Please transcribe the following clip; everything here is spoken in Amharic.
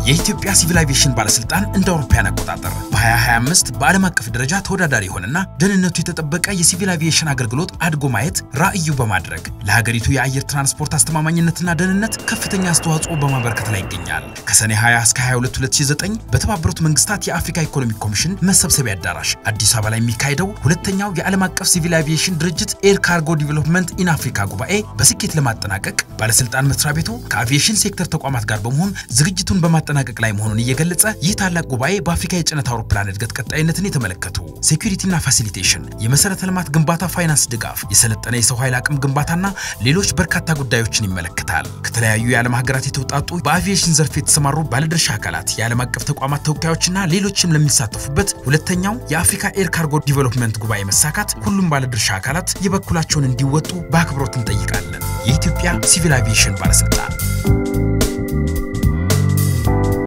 የኢትዮጵያ ሲቪል አቪዬሽን ባለስልጣን እንደ አውሮፓውያን አቆጣጠር በ2025 በዓለም አቀፍ ደረጃ ተወዳዳሪ የሆነና ደህንነቱ የተጠበቀ የሲቪል አቪዬሽን አገልግሎት አድጎ ማየት ራዕዩ በማድረግ ለሀገሪቱ የአየር ትራንስፖርት አስተማማኝነትና ደህንነት ከፍተኛ አስተዋጽኦ በማበርከት ላይ ይገኛል። ከሰኔ 20 እስከ 22 2009 በተባበሩት መንግስታት የአፍሪካ ኢኮኖሚክ ኮሚሽን መሰብሰቢያ አዳራሽ አዲስ አበባ ላይ የሚካሄደው ሁለተኛው የዓለም አቀፍ ሲቪል አቪዬሽን ድርጅት ኤር ካርጎ ዲቨሎፕመንት ኢን አፍሪካ ጉባኤ በስኬት ለማጠናቀቅ ባለስልጣን መስሪያ ቤቱ ከአቪዬሽን ሴክተር ተቋማት ጋር በመሆን ዝግጅቱን በማጠናቀቅ ላይ መሆኑን እየገለጸ ይህ ታላቅ ጉባኤ በአፍሪካ የጭነት አውሮፕላን እድገት ቀጣይነትን የተመለከቱ ሴኩሪቲና ፋሲሊቴሽን፣ የመሰረተ ልማት ግንባታ ፋይናንስ ድጋፍ፣ የሰለጠነ የሰው ኃይል አቅም ግንባታና ሌሎች በርካታ ጉዳዮችን ይመለከታል። ከተለያዩ የዓለም ሀገራት የተውጣጡ በአቪዬሽን ዘርፍ የተሰማሩ ባለድርሻ አካላት፣ የዓለም አቀፍ ተቋማት ተወካዮችና ሌሎችም ለሚሳተፉበት ሁለተኛው የአፍሪካ ኤር ካርጎ ዲቨሎፕመንት ጉባኤ መሳካት ሁሉም ባለድርሻ አካላት የበኩላቸውን እንዲወጡ በአክብሮት እንጠይቃለን። የኢትዮጵያ ሲቪል አቪዬሽን ባለስልጣን